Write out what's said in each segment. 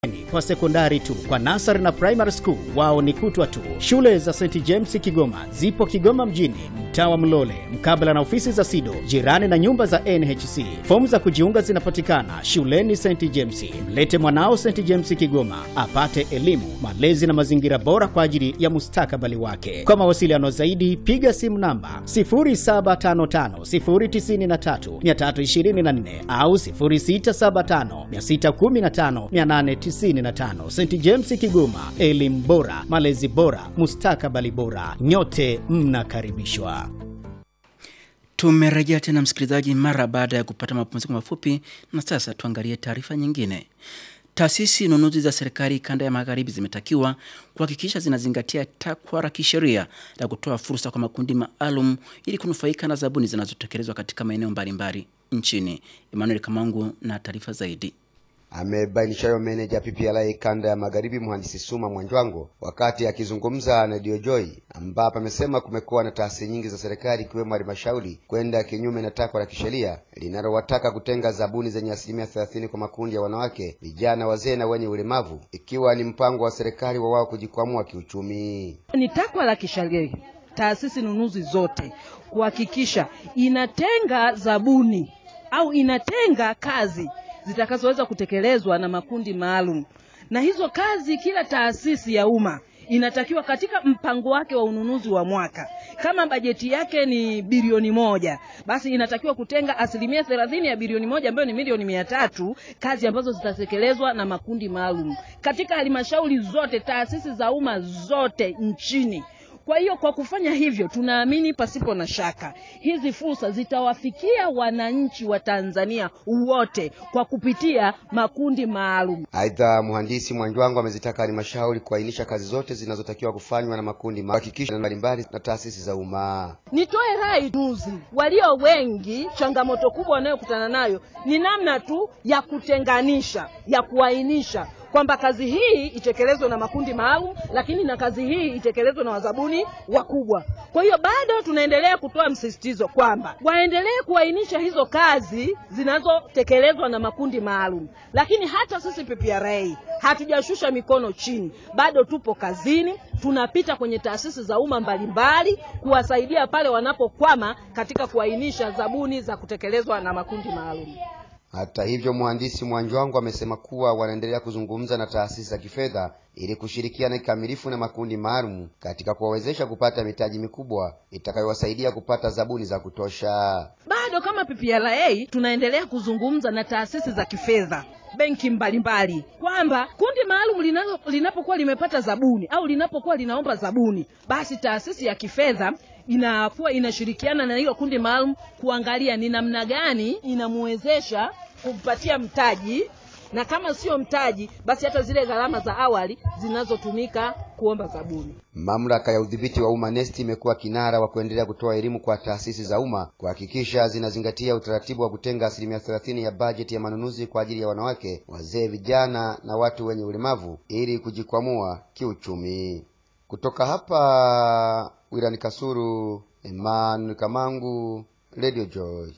kwa sekondari tu. Kwa nasari na primary school wao ni kutwa tu. Shule za St James Kigoma zipo Kigoma mjini, mtaa wa Mlole, mkabala na ofisi za SIDO, jirani na nyumba za NHC. Fomu za kujiunga zinapatikana shuleni St James. Mlete mwanao St James Kigoma apate elimu, malezi na mazingira bora kwa ajili ya mustakabali wake. Kwa mawasiliano zaidi, piga simu namba 0755093324 au 0675615895. St James Kigoma, elimu bora, malezi bora, mustakabali bora. Nyote mnakaribishwa. Tumerejea tena msikilizaji, mara baada ya kupata mapumziko mafupi, na sasa tuangalie taarifa nyingine. Taasisi nunuzi za serikali kanda ya magharibi zimetakiwa kuhakikisha zinazingatia takwa la kisheria la kutoa fursa kwa makundi maalum ili kunufaika na zabuni zinazotekelezwa katika maeneo mbalimbali nchini. Emmanuel Kamangu na taarifa zaidi. Amebainisha hayo meneja PPRA kanda ya magharibi mhandisi Suma Mwanjwango wakati akizungumza na Radio Joy, ambapo amesema kumekuwa na taasisi nyingi za serikali ikiwemo halmashauri kwenda kinyume na takwa la kisheria linalowataka kutenga zabuni zenye asilimia thelathini kwa makundi ya wanawake, vijana, wazee na wenye ulemavu, ikiwa ni mpango wa serikali wa wao kujikwamua kiuchumi. Ni takwa la kisheria taasisi nunuzi zote kuhakikisha inatenga zabuni au inatenga kazi zitakazoweza kutekelezwa na makundi maalum, na hizo kazi kila taasisi ya umma inatakiwa katika mpango wake wa ununuzi wa mwaka, kama bajeti yake ni bilioni moja, basi inatakiwa kutenga asilimia thelathini ya bilioni moja ambayo ni milioni mia tatu kazi ambazo zitatekelezwa na makundi maalum katika halmashauri zote, taasisi za umma zote nchini. Kwa hiyo kwa kufanya hivyo, tunaamini pasipo na shaka hizi fursa zitawafikia wananchi wa Tanzania wote kwa kupitia makundi maalum. Aidha, mhandisi Mwanjwango amezitaka halmashauri kuainisha kazi zote zinazotakiwa kufanywa na makundi kuhakikisha mbalimbali na taasisi za umma. Nitoe rai nuzi walio wengi, changamoto kubwa wanayokutana nayo ni namna tu ya kutenganisha, ya kuainisha kwamba kazi hii itekelezwe na makundi maalum, lakini na kazi hii itekelezwe na wazabuni wakubwa. Kwa hiyo bado tunaendelea kutoa msisitizo kwamba waendelee kuainisha hizo kazi zinazotekelezwa na makundi maalum, lakini hata sisi PPRA hatujashusha mikono chini, bado tupo kazini, tunapita kwenye taasisi za umma mbalimbali kuwasaidia pale wanapokwama katika kuainisha zabuni za kutekelezwa na makundi maalum. Hata hivyo, mhandisi Mwanjwango amesema kuwa wanaendelea kuzungumza na taasisi za kifedha ili kushirikiana kikamilifu na makundi maalum katika kuwawezesha kupata mitaji mikubwa itakayowasaidia kupata zabuni za kutosha. Bado kama PPRA tunaendelea kuzungumza na taasisi za kifedha benki mbalimbali kwamba kundi maalum linapokuwa limepata zabuni au linapokuwa linaomba zabuni, basi taasisi ya kifedha inakuwa inashirikiana na hilo kundi maalum kuangalia ni namna gani inamwezesha kumpatia mtaji, na kama sio mtaji, basi hata zile gharama za awali zinazotumika kuomba zabuni. Mamlaka ya udhibiti wa umma NeST imekuwa kinara wa kuendelea kutoa elimu kwa taasisi za umma kuhakikisha zinazingatia utaratibu wa kutenga asilimia thelathini ya bajeti ya manunuzi kwa ajili ya wanawake, wazee, vijana na watu wenye ulemavu ili kujikwamua kiuchumi. Kutoka hapa wilani Kasuru, Emmanuel Kamangu, Radio Joy.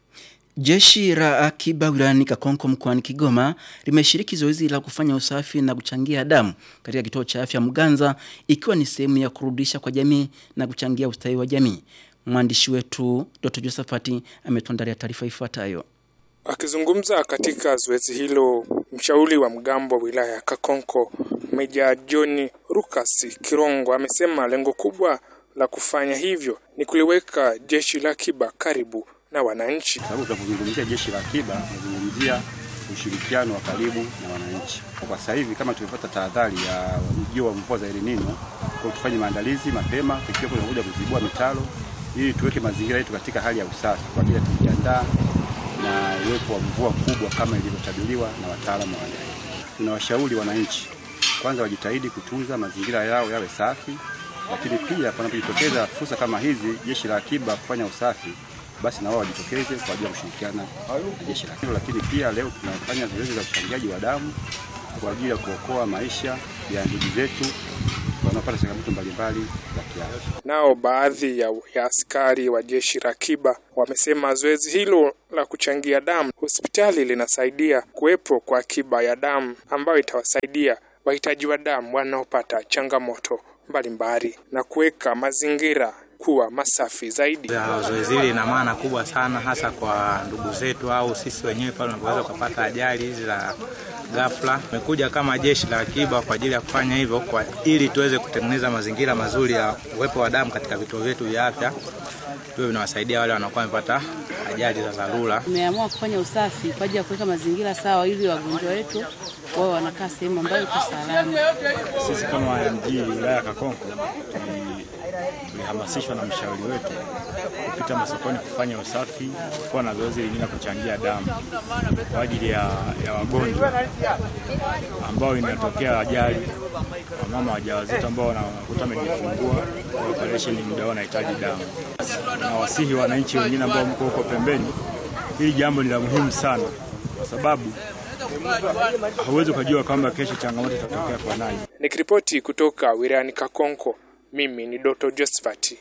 Jeshi la akiba wilayani Kakonko mkoani Kigoma limeshiriki zoezi la kufanya usafi na kuchangia damu katika kituo cha afya Mganza ikiwa ni sehemu ya kurudisha kwa jamii na kuchangia ustawi wa jamii. Mwandishi wetu Dr. Josephat ametuandalia taarifa ifuatayo. Akizungumza katika zoezi hilo, mshauri wa mgambo wa wilaya ya Kakonko Meja John Rukas Kirongo amesema lengo kubwa la kufanya hivyo ni kuliweka jeshi la akiba karibu na wananchi. Sababu tunapozungumzia jeshi la akiba tunazungumzia ushirikiano wa karibu na wananchi. Kwa sasa hivi kama tumepata tahadhari ya ujio wa mvua za El Nino, kwa tufanye maandalizi mapema, tukiwa tunakuja kuzibua mitaro ili tuweke mazingira yetu katika hali ya usafi kwa ajili ya kujiandaa na uwepo wa mvua kubwa kama ilivyotabiriwa na wataalamu wa hali. Tunawashauri wananchi kwanza wajitahidi kutunza mazingira yao yawe safi, lakini pia panapojitokeza fursa kama hizi, jeshi la akiba kufanya usafi basi na wao wajitokeze kwa ajili ya kushirikiana na jeshi la akiba. Lakini pia leo tunafanya zoezi za uchangiaji wa damu kwa ajili ya kuokoa maisha ya ndugu zetu wanaopata changamoto mbalimbali za kiafya. Nao baadhi ya, ya askari wa jeshi la akiba wamesema zoezi hilo la kuchangia damu hospitali linasaidia kuwepo kwa akiba ya damu ambayo itawasaidia wahitaji wa damu wanaopata changamoto mbalimbali na kuweka mazingira kuwa masafi zaidi. Ya zoezi hili lina maana kubwa sana, hasa kwa ndugu zetu au sisi wenyewe pale unapoweza kupata ajali hizi za ghafla. Tumekuja kama jeshi la akiba kwa ajili ya kufanya hivyo kwa ili tuweze kutengeneza mazingira mazuri ya uwepo wa damu katika vituo vyetu vya afya, tuwe vinawasaidia wale wanakuwa wamepata ajali za dharura. Tumeamua kufanya usafi kwa ajili ya kuweka mazingira sawa, ili wagonjwa wetu wao wanakaa sehemu ambayo iko salama. Sisi kama MG wilaya ya Kakonko tuli- tulihamasishwa na mshauri wetu kupita masokoni kufanya usafi, kuwa na zoezi lingine la kuchangia damu kwa ajili ya, ya wagonjwa ambao inatokea ajali, wamama wajawazito ambao wanakuta wamejifungua kwa operesheni, muda wao wanahitaji damu. Na wasihi wananchi wengine ambao mko huko pembeni, hili jambo ni la muhimu sana kwa sababu hauwezi ukajua kwamba kesho changamoto itatokea kwa nani. Nikiripoti kutoka wilayani Kakonko, mimi ni Doto Josephat.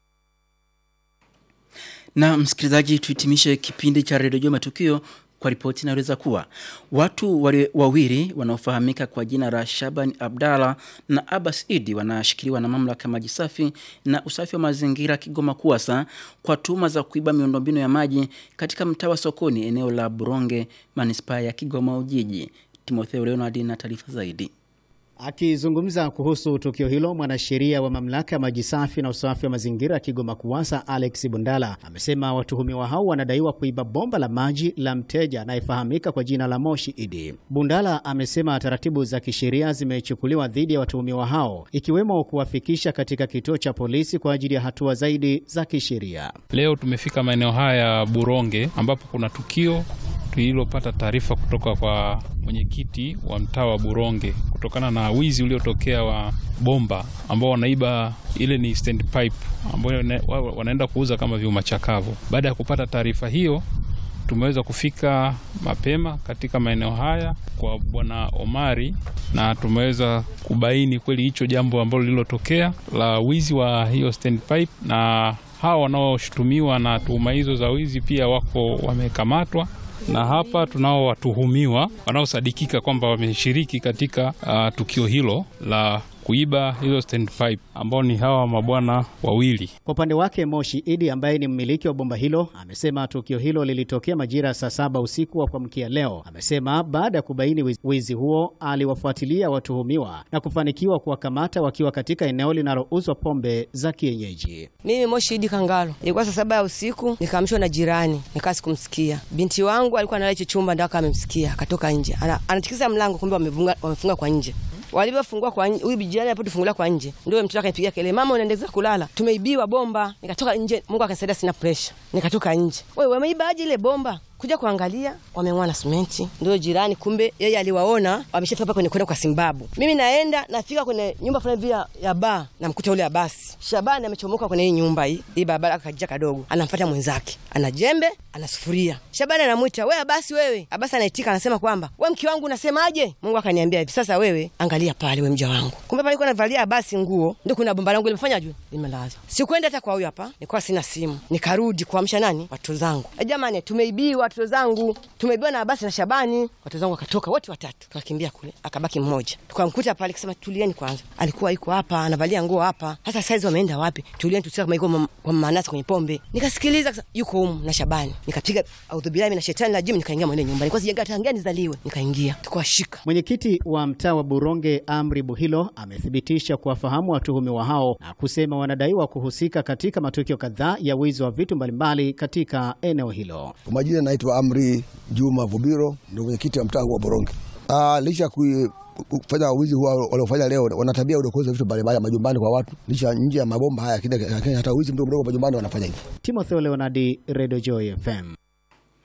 Na msikilizaji, tuhitimishe kipindi cha redio Jua Matukio kwa ripoti inaeleza kuwa watu wale wawili wanaofahamika kwa jina la Shaban Abdalla na Abbas Idi wanashikiliwa na mamlaka ya maji safi na usafi wa mazingira Kigoma KUWASA kwa tuhuma za kuiba miundombinu ya maji katika mtaa wa Sokoni, eneo la Buronge, manispaa ya Kigoma Ujiji. Timotheo Leonard na taarifa zaidi. Akizungumza kuhusu tukio hilo, mwanasheria wa mamlaka ya maji safi na usafi wa mazingira ya Kigoma KUWASA Alex Bundala amesema watuhumiwa hao wanadaiwa kuiba bomba la maji la mteja anayefahamika kwa jina la Moshi Idi. Bundala amesema taratibu za kisheria zimechukuliwa dhidi ya watuhumiwa hao ikiwemo kuwafikisha katika kituo cha polisi kwa ajili ya hatua zaidi za kisheria. Leo tumefika maeneo haya ya Buronge ambapo kuna tukio tulilopata taarifa kutoka kwa mwenyekiti wa mtaa wa Buronge kutokana na wizi uliotokea wa bomba ambao wanaiba, ile ni stand pipe ambayo wana- wa- wanaenda kuuza kama vyuma chakavu. Baada ya kupata taarifa hiyo, tumeweza kufika mapema katika maeneo haya kwa bwana Omari na tumeweza kubaini kweli hicho jambo ambalo lililotokea la wizi wa hiyo stand pipe, na hawa wanaoshutumiwa na tuhuma hizo za wizi pia wako wamekamatwa na hapa tunao watuhumiwa wanaosadikika kwamba wameshiriki katika uh, tukio hilo la kuiba hizo stand pipe ambao ni hawa mabwana wawili. Kwa upande wake Moshi Idi ambaye ni mmiliki wa bomba hilo amesema tukio hilo lilitokea majira ya saa saba usiku wa kuamkia leo. Amesema baada ya kubaini wiz- wizi huo aliwafuatilia watuhumiwa na kufanikiwa kuwakamata wakiwa katika eneo linalouzwa pombe za kienyeji. Mimi Moshi Idi Kangalo, ilikuwa saa saba ya usiku, nikaamshwa na jirani, nikaa sikumsikia. Binti wangu alikuwa analala hicho chumba, ndo akawa amemsikia, akatoka nje, Ana- anatikisa mlango, kumbe wamefunga, wamefunga kwa nje. Walivyofungua kwa nje, huyu jirani alipotufungulia kwa nje, ndio mtoto akanipigia kelele, mama, unaendelea kulala, tumeibiwa bomba. Nikatoka nje, Mungu akanisaidia, sina pressure, nikatoka nje. Wewe wameiba aje ile bomba? kuja kuangalia wameng'oa na simenti. Ndio jirani, kumbe yeye aliwaona wameshafika hapa kwenye kwenda kwa Simbabu. Mimi naenda nafika kwenye nyumba fulani vile ya- ya baa, namkuta ule Abasi Shabani amechomoka kwenye hii nyumba hii hii barabara, akajia kadogo, anamfuata mwenzake, ana jembe, ana sufuria. Shabani anamwita we Abasi, wewe. Abasi anaitika, anasema kwamba we mke wangu unasemaje? Mungu akaniambia hivi, sasa wewe angalia pale, we mja wangu. Kumbe pale alikuwa anavalia Abasi nguo, ndio kuna bomba langu limefanya juu limelazwa. Sikwenda hata kwa huyu hapa, nilikuwa sina simu, nikarudi kuamsha nani watoto zangu. E, jamani, tumeibiwa watoto zangu, tumeibiwa na Abasi na Shabani. Watoto zangu wakatoka wote watatu, tukakimbia kule, akabaki mmoja. Tukamkuta pale, kisema tulieni kwanza, alikuwa iko hapa anavalia nguo hapa. Sasa saizi wameenda wapi? Tulieni tusikia kama iko mam- kwa manasi kwenye pombe. Nikasikiliza kasa, yuko humu na Shabani, nikapiga audhubillahi mina shetani rajim, nikaingia mwenye nyumba. Nilikuwa sijaga tangia nizaliwe, nikaingia tukawashika. Mwenyekiti wa mtaa wa Buronge Amri Buhilo amethibitisha kuwafahamu watuhumiwa hao na kusema wanadaiwa kuhusika katika matukio kadhaa ya wizi wa vitu mbalimbali katika eneo hilo. Kwa majina naitwa Amri Juma Vubiro, ndio mwenyekiti wa mtaa wa Boronge. Ah, licha ya kui- kufanya wizi huwa waliofanya leo, wana tabia ya udokozi wa vitu mbalimbali majumbani kwa watu, licha nje ya mabomba haya, lakini lakini hata wizi mdogo mdogo majumbani wanafanya hivi. Timotheo Leonardi, Radio Joy FM.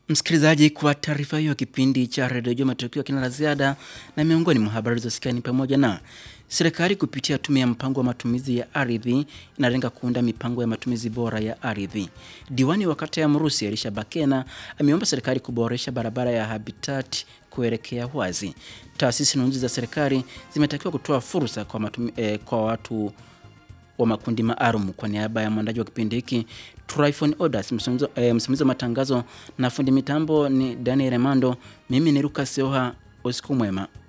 Msikilizaji, kwa taarifa hiyo, kipindi cha redio Jua Matukio kina la ziada, na miongoni mwa habari zilizosikia ni pamoja na serikali kupitia tume ya mpango wa matumizi ya ardhi inalenga kuunda mipango ya matumizi bora ya ardhi. Diwani wa kata ya Mrusi Elisha Bakena ameomba serikali kuboresha barabara ya Habitat kuelekea Hwazi. Taasisi nunuzi za serikali zimetakiwa kutoa fursa kwa, matumi, eh, kwa watu wa makundi maalum. Kwa niaba ya mwandaji wa kipindi hiki Tryphon Odas, msimamizi eh, msimamizi wa matangazo na fundi mitambo ni Daniel Remando, mimi ni Lucas Oha. Usiku mwema.